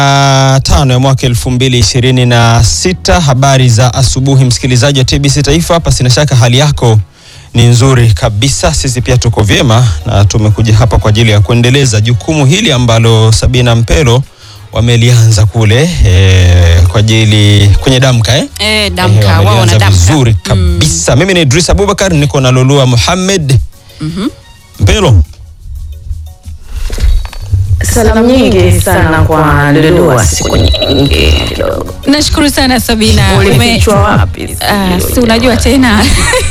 tano ya mwaka elfu mbili ishirini na sita. Habari za asubuhi, msikilizaji wa TBC Taifa. Pasi na shaka hali yako ni nzuri kabisa, sisi pia tuko vyema na tumekuja hapa kwa ajili ya kuendeleza jukumu hili ambalo Sabina Mpelo wamelianza kule e, kwa ajili kwenye damka eh? Eh, damka wao wamelianza wana damka. vizuri kabisa. Mimi ni Idris Abubakar, niko na Lolua Muhammad Mpelo. Salamu nyingi sana kwa Lulua, siku nyingi kidogo. Nashukuru sana Sabina. Ume- Ulifichwa wapi? Ah, si unajua tena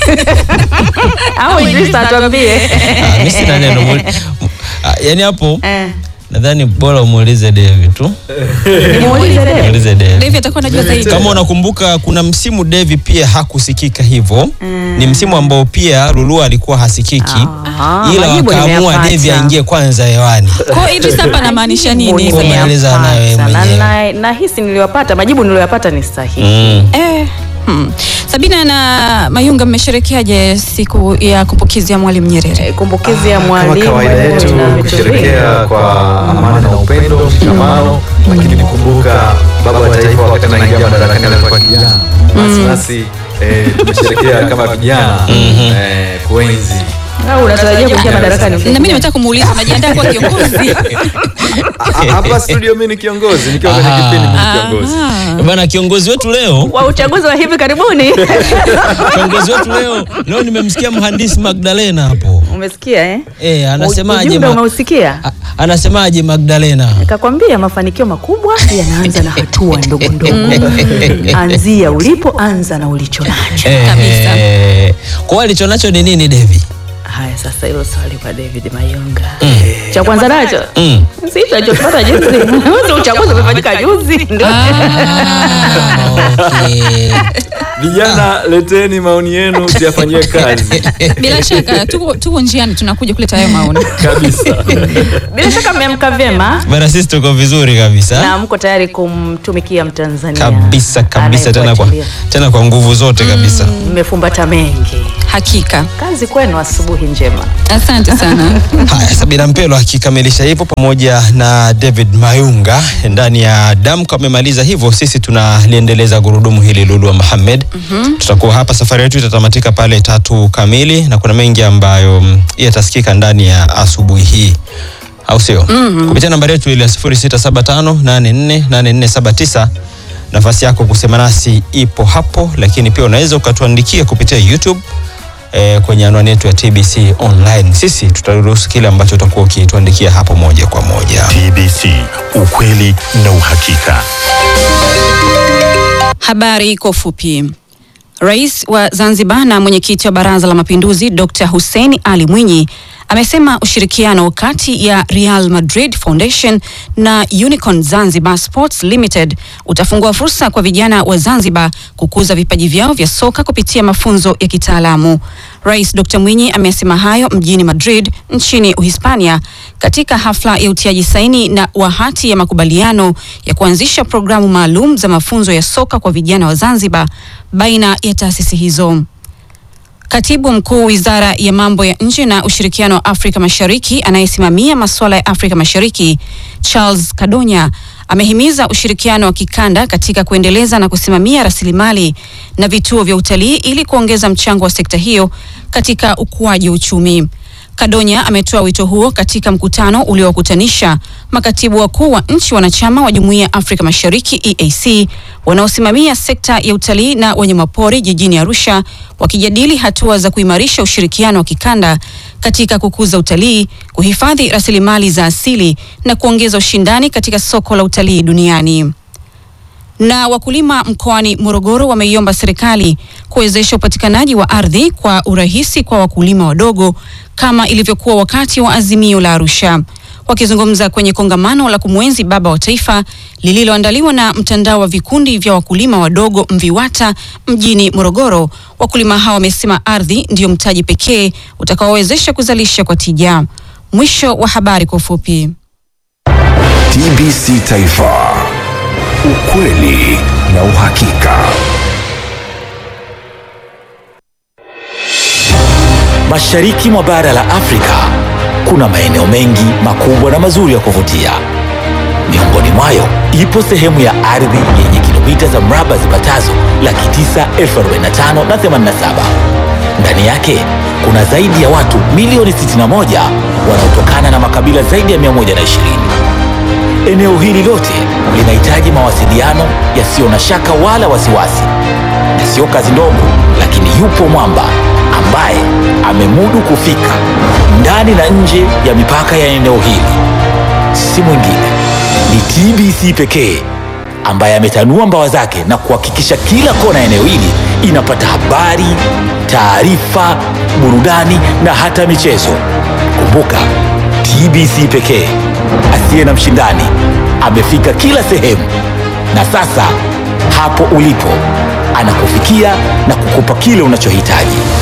Au Idris atuambie. Ah, mimi sina neno muli- Ah, yaani hapo Eh, nadhani bora umuulize Devi tu, nimuulize Dave. muulize Devi. Devi atakuwa anajua zaidi. Kama unakumbuka kuna msimu Devi pia hakusikika hivyo. Ni msimu ambao pia Lulua alikuwa hasikiki, Ah, ila majibu wakaamua nimeyapata. Devi aingie kwanza hewani. Kwa hiyo Idris hapa anamaanisha nini? Kwa maelezo anayo Nimeyapata. mwenyewe. Na- na- Nahisi niliyopata majibu niliyoyapata ni sahihi. Mm. Eh, hmm. Sabina na Mayunga mmesherekeaje siku ya kumbukizi ya Mwalimu Nyerere? Eh, Kumbukizi ya Kama mwalimu kawaida yetu na vitu kusherekea kwa amani na upendo, mshikamano, lakini kukumbuka baba wa taifa wakati anaingia madarakani alikuwa kijana. Basi nasi eh, tumesherekea kama vijana eh, kuenzi vingi. Au unatarajia kuingia madarakani? Na mimi nimetaka kumuuliza unajiandaa kuwa kiongozi? Ah, hapa studio. Mimi ni kiongozi nikiwa kwenye kipindi, mimi ni kiongozi. Bana, kiongozi wetu leo, wa uchaguzi wa hivi karibuni. kiongozi wetu leo leo nimemsikia mhandisi Magdalena hapo Umesikia eh? eh, anasemaje? Ujumbe ma- umeusikia? a- anasemaje Magdalena? Kakwambia mafanikio makubwa yanaanza na hatua ndogo ndogo. Anzia ulipo, anza na ulicho nacho. Kabisa. Eh, kwa hiyo alicho nacho ni nini Devi? Haya, sasa hilo swali kwa David Mayunga. Cha kwanza nacho Mm. si tunachopata juzi, Huo uchaguzi umefanyika juzi, ndio Ah, okay. Vijana, leteni maoni yenu tuyafanyie kazi Bila shaka tuko, tuko njiani tunakuja kuleta hayo maoni. kabisa. bila shaka mmeamka vyema Bana, sisi tuko vizuri kabisa na mko tayari kumtumikia Mtanzania kabisa kabisa, tena kwa, anayefuatilia. tena kwa nguvu zote kabisa. Mmefumbata mengi, Hakika. kazi kwenu, asubuhi njema. Asante sana. Haya, Sabina Mpelo akikamilisha hivyo pamoja na David Mayunga ndani ya damka amemaliza hivyo, sisi tunaliendeleza gurudumu hili Lulua Mohamed. Tutakuwa hapa, safari yetu itatamatika pale tatu kamili, na kuna mengi ambayo mm, yatasikika ndani ya asubuhi hii au sio? Kupitia nambari yetu ile ya 0675848479 nafasi yako kusema nasi ipo hapo, lakini pia unaweza ukatuandikia kupitia YouTube eh, kwenye anwani yetu ya TBC online. Sisi tutaruhusu kile ambacho utakuwa ukituandikia hapo moja kwa moja. TBC, ukweli na uhakika. Habari kwa ufupi. Rais wa Zanzibar na mwenyekiti wa Baraza la Mapinduzi Dr. Hussein Ali Mwinyi amesema ushirikiano kati ya Real Madrid Foundation na Unicorn Zanzibar Sports Limited utafungua fursa kwa vijana wa Zanzibar kukuza vipaji vyao vya soka kupitia mafunzo ya kitaalamu. Rais Dr. Mwinyi amesema hayo mjini Madrid nchini Uhispania katika hafla ya utiaji saini na wa hati ya makubaliano ya kuanzisha programu maalum za mafunzo ya soka kwa vijana wa Zanzibar baina ya taasisi hizo. Katibu mkuu wizara ya mambo ya nje na ushirikiano wa Afrika Mashariki anayesimamia masuala ya Afrika Mashariki Charles Kadonya amehimiza ushirikiano wa kikanda katika kuendeleza na kusimamia rasilimali na vituo vya utalii ili kuongeza mchango wa sekta hiyo katika ukuaji wa uchumi. Kadonya ametoa wito huo katika mkutano uliowakutanisha makatibu wakuu wa nchi wanachama wa Jumuiya ya Afrika Mashariki EAC wanaosimamia sekta ya utalii na wanyamapori jijini Arusha wakijadili hatua za kuimarisha ushirikiano wa kikanda katika kukuza utalii, kuhifadhi rasilimali za asili na kuongeza ushindani katika soko la utalii duniani na wakulima mkoani Morogoro wameiomba serikali kuwezesha upatikanaji wa ardhi kwa urahisi kwa wakulima wadogo kama ilivyokuwa wakati wa azimio la Arusha. Wakizungumza kwenye kongamano la kumwenzi baba wa taifa lililoandaliwa na mtandao wa vikundi vya wakulima wadogo MVIWATA mjini Morogoro, wakulima hao wamesema ardhi ndiyo mtaji pekee utakaowezesha kuzalisha kwa tija. Mwisho wa habari kwa ufupi. TBC Taifa, ukweli na uhakika. Mashariki mwa bara la Afrika kuna maeneo mengi makubwa na mazuri ya kuvutia. Miongoni mwayo ipo sehemu ya ardhi yenye kilomita za mraba zipatazo laki tisa elfu arobaini na tano na themanini na saba. Ndani yake kuna zaidi ya watu milioni 61 wanaotokana na makabila zaidi ya 120. Eneo hili lote linahitaji mawasiliano yasiyo na shaka wala wasiwasi, na sio kazi ndogo, lakini yupo mwamba ambaye amemudu kufika ndani na nje ya mipaka ya eneo hili. Si mwingine ni TBC pekee ambaye ametanua mbawa zake na kuhakikisha kila kona ya eneo hili inapata habari, taarifa, burudani na hata michezo. Kumbuka, TBC pekee asiye na mshindani amefika kila sehemu, na sasa hapo ulipo anakufikia na kukupa kile unachohitaji.